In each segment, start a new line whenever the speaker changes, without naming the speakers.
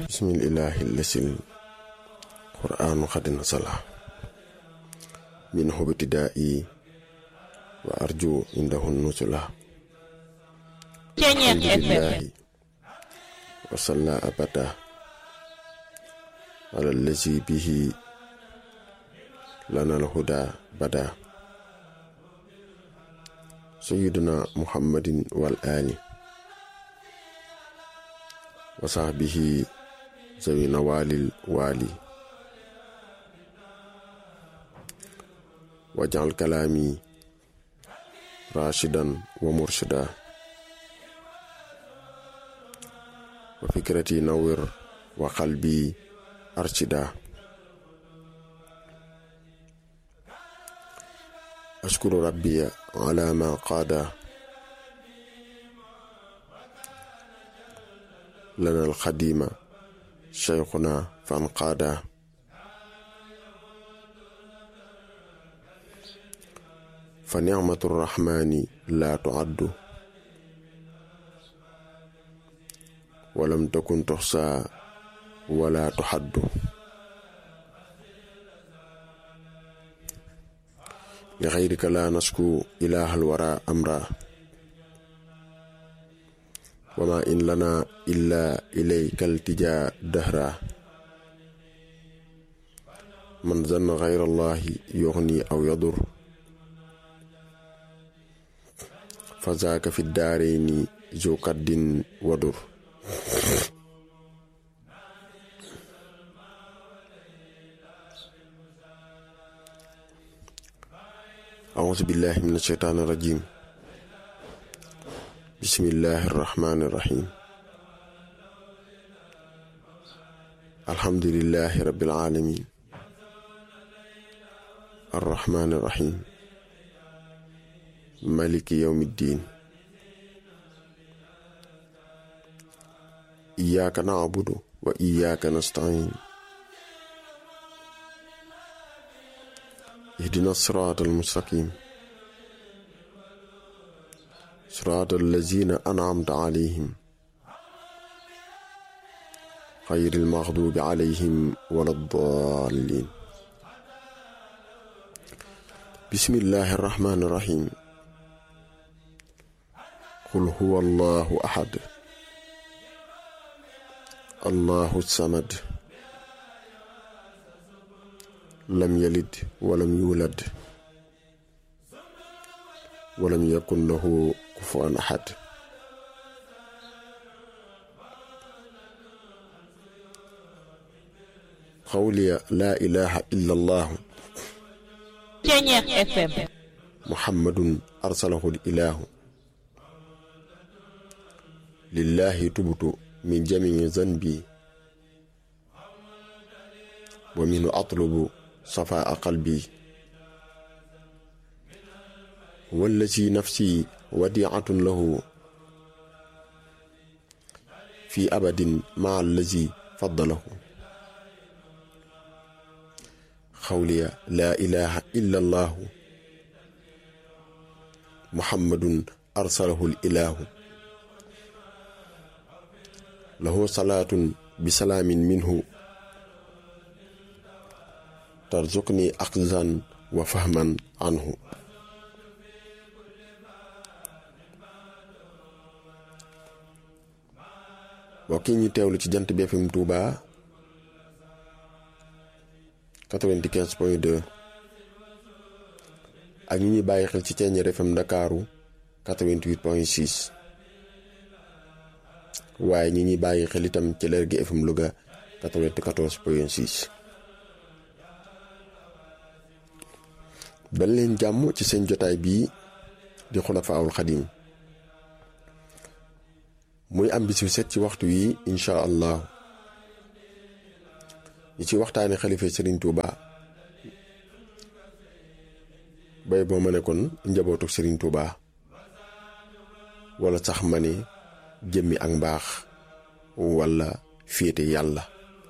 bismillahi lasil qur'anu xadina sala min hubtidaa'i wa arju indahu nusula alhamdulillahi wa salla abada ala allazi bihi lana alhuda bada sayyiduna muhammadin wal ali wa sahbihi zawi nawalil wali wajal kalaami rashidan wa murshida wa fikrati nawir wa qalbi arshida ashkuru rabbiya ala ma qaada lana alxadima cheikhuna fan qaada fa nicmatu rrahmani la tuaddu walam takun tuxsa wala tuxaddu li xayrika la nasku ilaha alwara amra wama in lana illa ilayka altija dahra man zanna xayra allahi yuxni aw yadur fa zaaka fi daarayni zu kaddin wadur auzu billahi min asheytaani rajim bismillahi irrahmani irrahim alhamdulilahi rabbil alamin arrahmani irrahim maliki yawmi ddin iyyaka na'budu wa iyyaka nasta'in ihdina sirata almustaqim صراط الذين أنعمت عليهم غير المغضوب عليهم ولا الضالين بسم الله الرحمن الرحيم قل هو الله أحد الله الصمد لم يلد ولم يولد ولم يكن له كفوا أحد قولي لا إله إلا الله محمد أرسله الإله لله تبت من جميع ذنبي ومنه أطلب صفاء قلبي والذي نفسي وديعة له في أبد مع الذي فضله قولي لا إله إلا الله محمد أرسله الإله له صلاة بسلام منه ترزقني أخذا وفهما عنه mbokk yi ñu teewlu ci jant bi FM Touba 95 point 2 ak ñu ñuy bàyyi xel ci Thiéniere FM Ndakaaru 88 point 6 waaye ñi ñuy bàyyi xel itam ci Lergui FM Louga 94 point 6 dal leen jàmm ci seen jotaay bii di Xulafaa'ul Xadiim muy am bis bu set ci waxtu wi incha allah ñi ci waxtaane xalifa Serigne Touba bay boo ma ne kon njabootu Serigne Touba wala sax ma ne jëmmi ak mbaax wala féete yàlla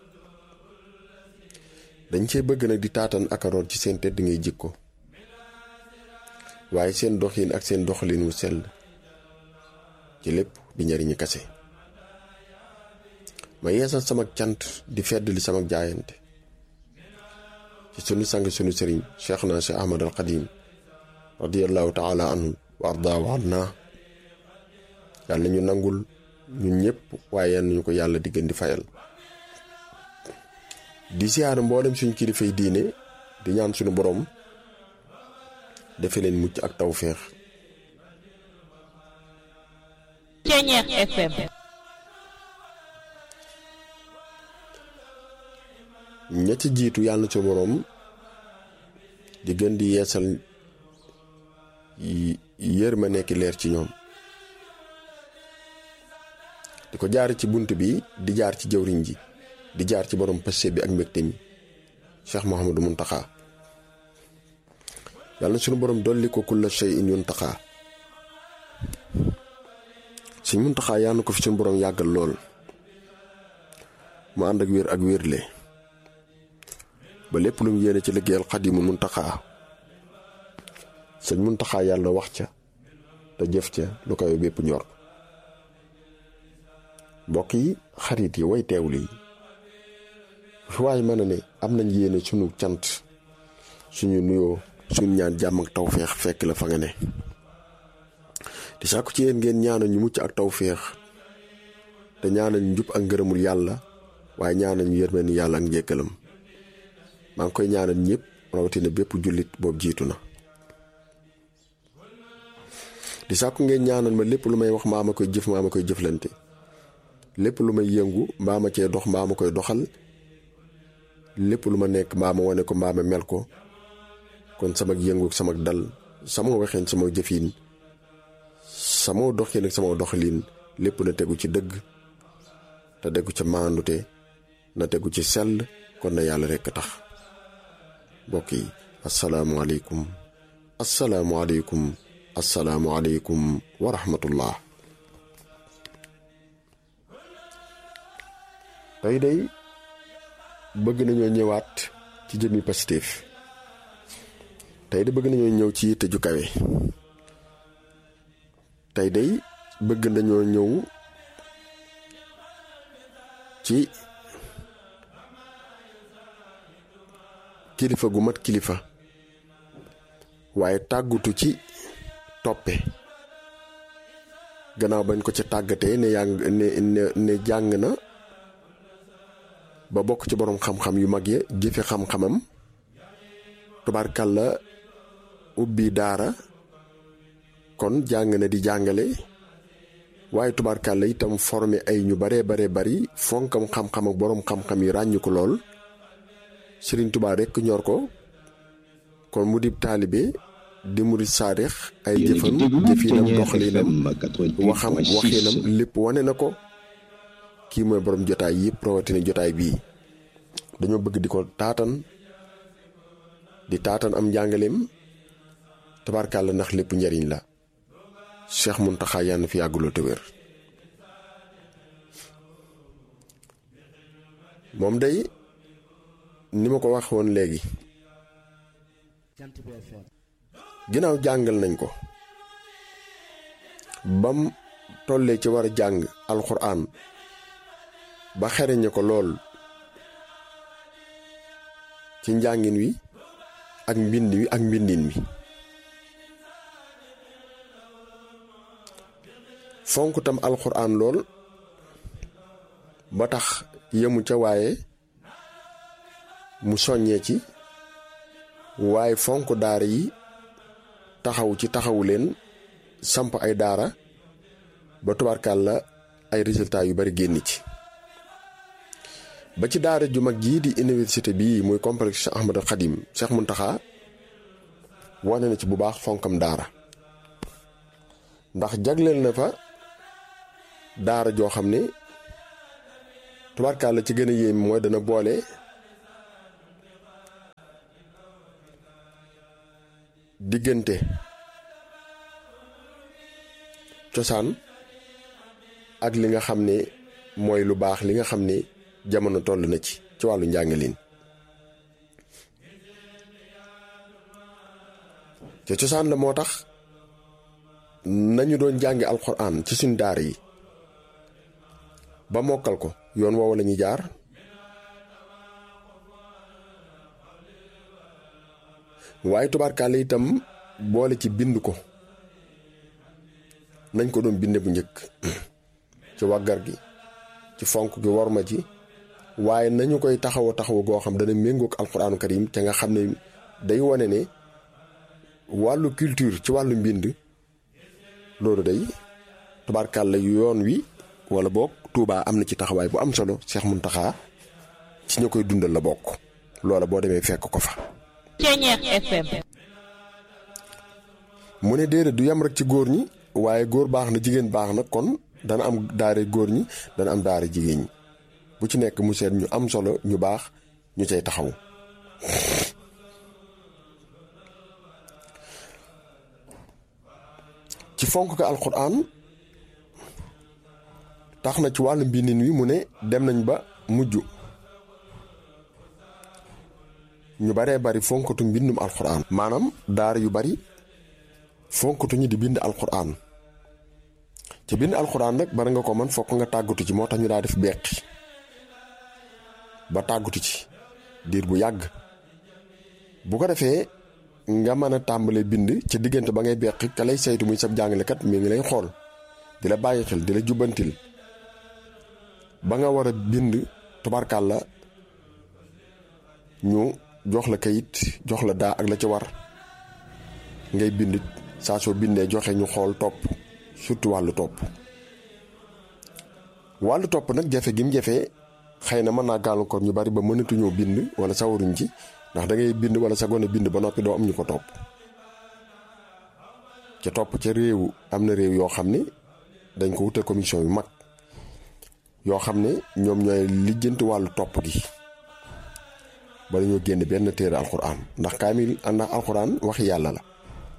dañ cee bëgg nag di taatan ak a root ci seen tedd ngay jikko waaye seen doxin ak seen doxalin wu sell ci lépp di njariñu kase ma yeesal sama cant di feddali sama jaayante ci sunu sang sunu sëriñ cheikh na cheikh ahmad al qadim radiallahu taala anhu wa arda wa anna yàlla ñu nangul ñun ñëpp waaye yal nañu ko yàlla di gën di fayal di siyaar mboolem suñ kilifay diine di ñaan suñu borom defe leen mucc ak tawféex
Ceñeex FM
ña ca jiitu yàlla na suñu borom di gën di yeesal yër ma nekk leer ci ñoom di ko jaar ci bunt bi di jaar ci jëwriñ ji di jaar ci borom passé bi ak mbégte mi Cheikh Mouhamadou Mountakha yàlla na suñu borom dolli ko kulla shay'in yuntaxa suñ Mountakha yàlla na ko fi suñu borom yàggal lool mu ànd ak wér ak wérle ba lépp lu mu yéene ci liggéeyal Xadimu Mountakha sëñ Mountakha yàlla wax ca te jëf ca lu koy bépp ñor mbokk yi xarit yi way teewlu yi fi waay mën a ne am nañ yéene sunu cant suñu nuyoo suñu ñaan jàmm ak tawféex fekk la fa nga ne di sàkku ci yéen ngeen ñaanal ñu mucc ak tawféex te ñaanal ñu njub ak ngërëmul yàlla waaye ñaanal ñu yërmande yàlla ak njëkkalam maa ngi koy ñaanal ñëpp rawatina bépp jullit boobu jiitu na di sàkku ngeen ñaanal ma lépp lu may wax maa ma koy jëf maa ma koy jëflante lépp lu may yëngu mbaa ma cee dox mbaa ma koy doxal lépp lu ma nekk mbaa ma wane ko mbaa ma mel ko kon sama yëngu sama dal sama waxeen sama jëfin sama doxin ak sama doxalin lépp na tegu ci dëgg te tegu ca maandute na tegu ci sell kon na yàlla rekk tax mbokk yi asalaamualeykum asalaamualeykum asalaamualeykum wa rahmatullah tey day bëgg nañoo ñëwaat ci jëmmi Pastef tey de bëgg nañoo ñëw ci yitte ju kawe tey day bëgg nañoo ñëw ci kilifa gu mat kilifa waaye tàggutu ci toppe gannaaw bañ ko ca tàggatee ne yaa ne ne ne jàng na ba bokk ci boroom xam-xam yu mag ya jëfe xam-xamam tubaarkàlla ubbi daara kon jàng na di jàngale waaye tubaarkàlla itam formé ay ñu baree baree bari fonkam xam-xam ak boroom xam-xam yi ràññu ko lool Sëriñ Tubaa rekk ñor ko kon mu di taalibe di murit saadix ay jëfam jëfinam doxalinam waxam waxinam lépp wane na ko kii mooy borom jotaay yëpp rawatina jotaay bii dañoo bëgg di ko taatan di taatan am njàngaleem tabarkàlla ndax lépp njariñ la Cheikh Mountakha yàlla na fi yàgguloo te wér moom day ni ma ko wax woon léegi ginnaaw jàngal nañ ko bam tollee ci war a jàng alxuraan ba xereñe ko lool ci njàngin wi ak mbind wi ak mbindin mi fonk tam alxuraan lool ba tax yemu ca waaye mu soññee ci waaye fonk daara yi taxaw ci taxawu leen samp ay daara ba tubaarkàlla ay résultats yu bari génn ci ba ci daara ju mag jii di université bii muy complexe Cheikh Ahmadou Khadim Cheikh Mountakha wane na ci bu baax fonkam daara ndax jagleel na fa daara joo xam ne tubaarkàlla ci gën a yéem mooy dana boole diggante cosaan ak li nga xam ne mooy lu baax li nga xam ne jamono toll na ci ci wàllu njàngalin te cosaan la moo tax nañu doon jàngi alxuraan ci suñ daara yi ba mokkal ko yoon woowu la ñuy jaar waaye tubaarkaale itam boole ci bind ko nañ ko doon binde bu njëkk ci waggar gi ci fonk gi worma ci waaye nañu koy taxaw taxaw goo xam dana méngoog alxuraanu karim te nga xam ne day wane ne wàllu culture ci wàllu mbind loolu day tubaarkàlla yoon wi wala boog Touba am na ci taxawaay bu am solo Cheikh Mountakha ci ñu koy dundal la bokk loola boo demee fekk ko fa.
Ceñeex FM.
mu ne déedéet du yem rek ci góor ñi waaye góor baax na jigéen baax na kon dana am daare góor ñi dana am daare jigéen ñi bu ci nekk mu seet ñu am solo ñu baax ñu cay taxaw. ci fonk ko alxuraan tax na ci wàllu mbindin wi mu ne dem nañ ba mujj ñu baree bari fonkatu mbindum alxuraan maanaam daara yu bari fonkatu ñu di bind alxuraan ci bind alxuraan nag bari nga ko man fokk nga tàggatu ci moo tax ñu daa def beqi ba tàggatu ci diir bu yàgg bu ko defee nga mën a tàmbale bind ca diggante ba ngay beqi ka lay saytu muy sab jàngalekat mi ngi lay xool di la bàyyi xel di la jubbantil ba nga war a bind tubarkàlla ñu jox la kayit jox la daa ak la ci war ngay bind saa soo bindee joxe ñu xool topp surtout wàllu topp wàllu topp nag jafe gi mu jafee xëy na mën naa gàllankoor ñu bari ba mënatuñoo bind wala sawaruñ ci ndax da ngay bind wala sa gone bind ba noppi doo am ñu ko topp ca topp ca réew am na réew yoo xam ne dañ ko wutal commission yu mag yoo xam ne ñoom ñooy lijjanti wàllu topp gi ba dañoo génn benn téere alxuraan ndax kaamil ndax alxuraan waxi yàlla la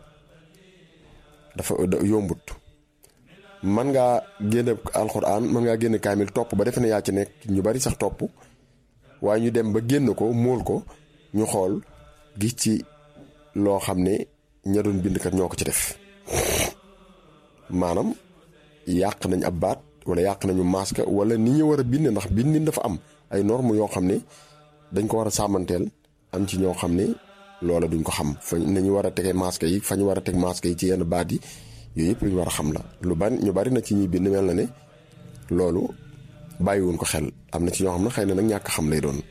dafa yombut man ngaa génne alxuraan mën ngaa génne kaamil topp ba defe ne yaa ci nekk ñu bari sax topp waaye ñu dem ba génn ko móol ko ñu xool gis ci loo xam ne ña doon bindkat ñoo ko ci def maanaam yàq nañ ab baat wala yàq nañu masque wala ni ñu war a bind ndax bindin dafa am ay normes yoo xam ne dañ ko war a sàmmanteel am ci ñoo xam ne loola duñ ko xam fa nañu war a tege masque yi fa ñu war a teg masque yi ci yenn baat yi yooyu yëpp lu ñu war a xam la lu bari ñu bari na ci ñuy bind mel na ne loolu bàyyiwuñ ko xel am na ci ñoo xam ne xëy na nag ñàkk xam lay doon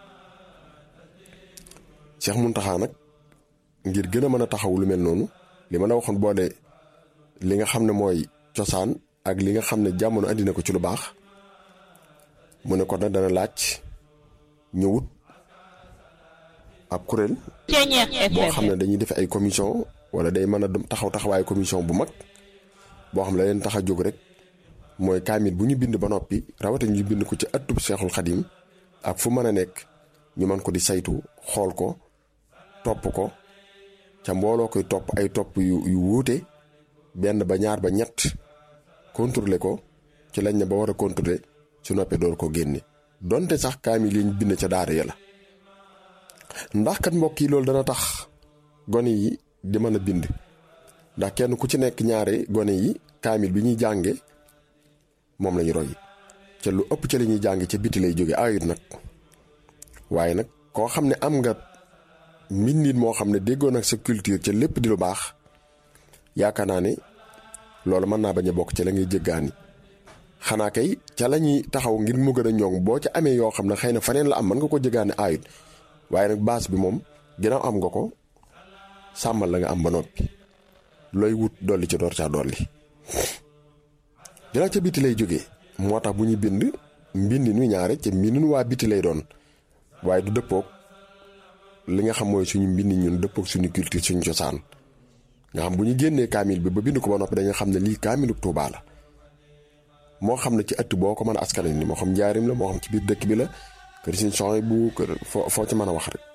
Cheikh Mountakha nag ngir gën a mën a taxaw lu mel noonu li ma la waxoon boole li nga xam ne mooy cosaan ak li nga xam ne jamono andi na ko ci lu baax mu ne ko nag dana laaj ñu wut ab kuréel
Ceñeex
boo xam
FM.
ne dañuy def ay commission wala day mën a taxaw taxawaayu commission bu mag boo xam ne la leen tax a jóg rek mooy kaamil bu ñu bind ba noppi rawatina ñu bind ko ci ëttub Seexul Xadim ak fu mën a nekk ñu mën ko di saytu xool ko topp ko ca mbooloo koy topp ay topp yu yu wuute benn ba ñaar ba ñett contrôler ko ci lañ ne ba war a contrôler su noppee door ko génne donte sax kaamil yi ñu bind ca daara ya la ndax kat mbokk yi loolu dana tax gone yi di mën a bind ndax kenn ku ci nekk ñaare gone yi kaamil bi ñuy jànge moom lañu roy ca lu ëpp ca li ñuy jànge ca biti lay jóge ayut nag waaye nag koo xam ne am nga mbindin moo xam ne déggoon ak sa culture ca lépp di lu baax yaakaar naa ne loolu mën naa bañ a bokk ca la ngay jéggaani xanaa kay ca la ñuy taxaw ngir mu gën a ñoŋ boo ca amee yoo xam ne xëy na faneen la am mën nga ko jéggaani ayut waaye nag baas bi moom ginnaaw am nga ko sàmmal la nga am ba noppi looy wut dolli ci door caa dolli ginnaaw ca biti lay jógee moo tax bu ñuy bind mbindin wi ñaare ca mbindin waa biti lay doon waaye du dëppoog li nga xam mooy suñu mbindin ñun dëppoog suñu culture suñu cosaan nga xam bu ñu génnee kaamil bi ba bind ko ba noppi dañu xam ne lii kaamilu Tuubaa la moo xam ne ci ëtt boo ko mën a askan ni moo xam njaarim la moo xam ci biir dëkk bi la kër Sëñ Suhaybu bu kër foo foo ci mën a wax rek